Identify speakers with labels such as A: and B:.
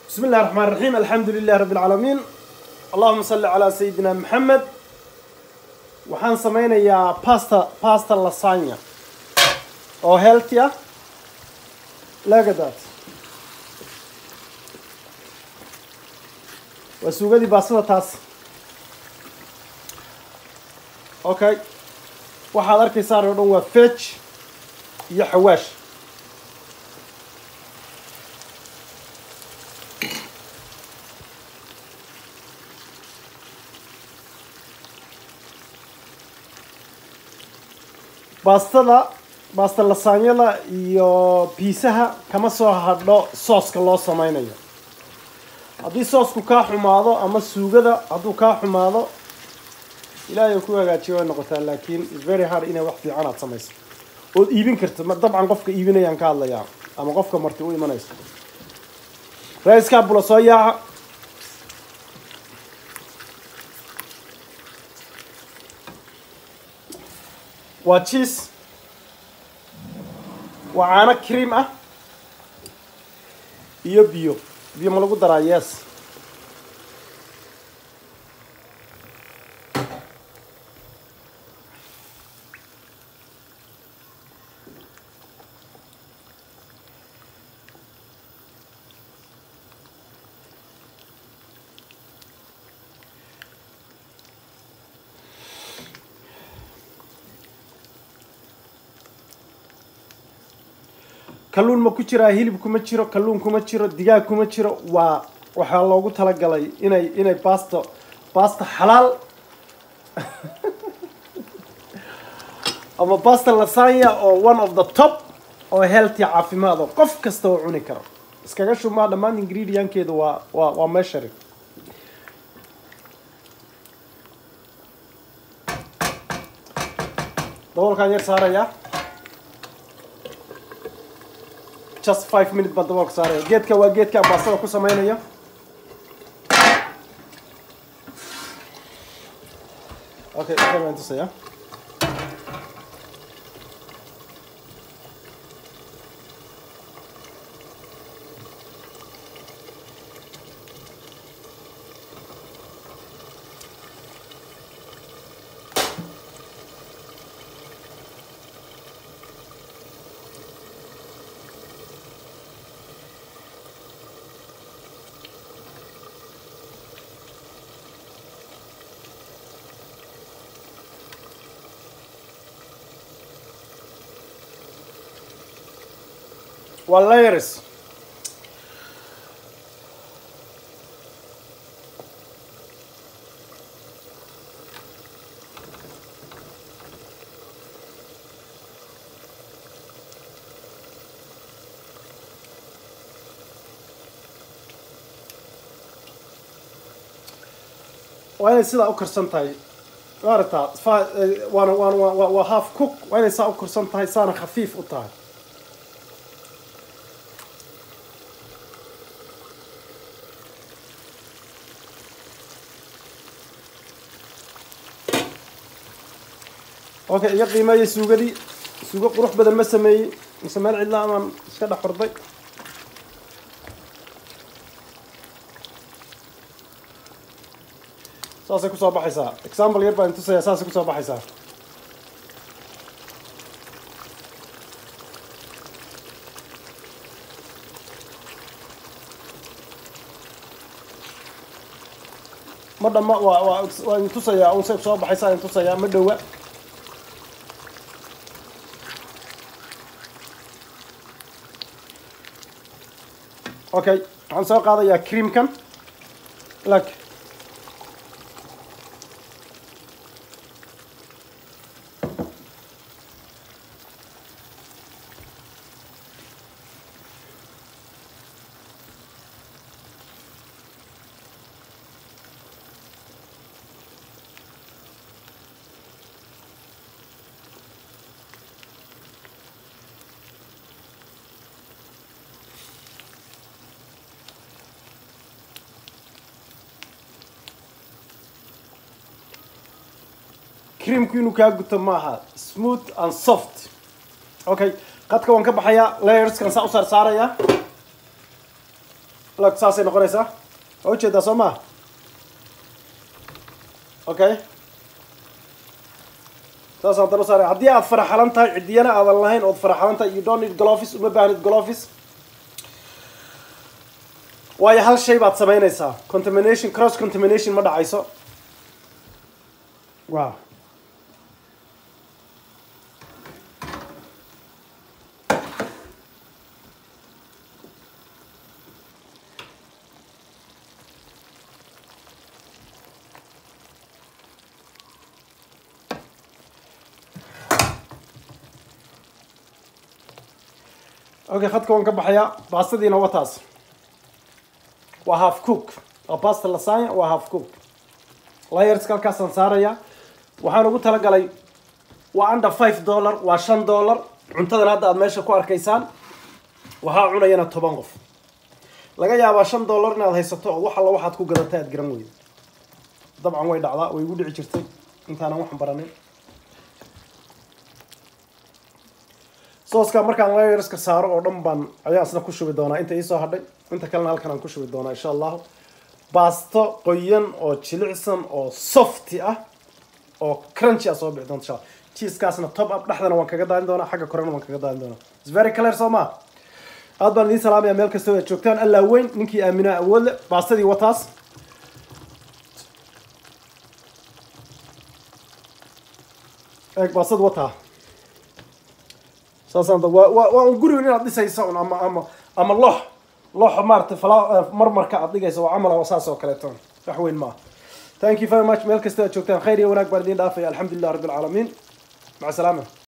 A: بسم الله الرحمن الرحيم الحمد لله رب العالمين اللهم صل على سيدنا محمد waxaan sameynayaa pasta pasta lasagna oo healthy ah look at that waa suugadii baastada taas okay waxaad arkaysaan oo dhan waa veg iyo xawaash baastada baasta lasaanyada iyo biisaha kama soo hadho sooska loo sameynayo haddii soosku kaa xumaado ama suugada hadduu kaa xumaado ilaahay ku hagaajiyo way noqotaa laakiin its very hard inay wax fiican aad samayso ood iibin karto ma dabcan qofka iibinayaan ka hadlayaa ama qofka marti u imanayso ra-iskaa bula soo yaaca waa cheese waa caano cream ah iyo biyo biyo ma lagu daraa yes kalluun ma ku jiraa hilib kuma jiro kalluun kuma jiro digaag kuma jiro waa waxaa loogu talagalay inay inay basto basta xalaal ama basta lasanya oo one of the top oo healthy caafimaad oo qof kasta oo cuni karo iskaga shumaa dhammaan ingredientkeedu waa waa waa measuring daboolkaan yar saarayaa just five minute baan daboolka saaraya geedka waa geedka baastada ku sameynayo okay waxaan baan tusaya waa layers waa inay sidaa u karsan tahay maaragtaa fa waana waana waa waa half cook waa inay saa u karsan tahay saana khafiif u tahay okay iga qiimeeyay suugadii suugo qurux badan ma sameeyey mise meel cidla amaan iska dhex xurday saasay kusoo baxaysaa example yar baan tusaya saasay kusoo baxaysaa ma dhama waa waa waa idin tusayaa unsay kusoo baxaysaa idin tusayaa ma dhowa okay waxaan soo qaadayaa creamkan lag creamku inuu kaa guto maaha smooth and soft okay qadka waan ka baxayaa layerskan saa u saar saaraya log saasay noqonaysaa waa ujeedaa soo maa okay saasaan haddana saaray haddii aad faraxalan tahay ciddiyana aadan lahayn ood faraxalan tahay you don't need glovis uma baahnid glovis waayo hal shay baad samaynaysaa contamination cross contamination ma dhacayso wow okay khadka waan ka baxayaa baastadiina waa taas waa half cook waa basta lasanya waa half cook layerska halkaasaan saaraya waxaan ugu talagalay waa under five dollar waa shan dollar cuntadan hadda aad meesha ku arkaysaan waxaa cunayana toban qof laga yaabaa shan dollar inaad haysato oo wax alla waxaad ku gadatay aad garan weydo dabcan way dhacdaa way igu dhici jirtay intaanan waxan baranin sooska markaan layerska saaro oo dhan baan ayaan isna ku shubi doonaa inta iisoo hadhay inta kalena halkan aan ku shubi doonaa insha allahu baasto qoyan oo jilicsan oo softy ah oo crunchy ah soo bixi doonta insha allah cheesekaasna top up dhexdana waan kaga daadin doonaa xagga korena waan kaga daadin doonaa it's very clear soo ma aad baan idiin salaamaya meel kasta aad joogtaan allaa weyn ninkii aaminaa awood le baastadii wataas eeg baastad wataa saasaan waa waa waa un gurigan inaad dhisaysa un ama ama ama loox loox maaragtay fala marmarka aad dhigaysa waa camal saas oo kaleeto wax weyn maaha thank you very much meel kasta aad joogtaan khayr iyo wanaag baan idiin dhaafaya alxamdulilah rabbi alcaalamiin maca salaama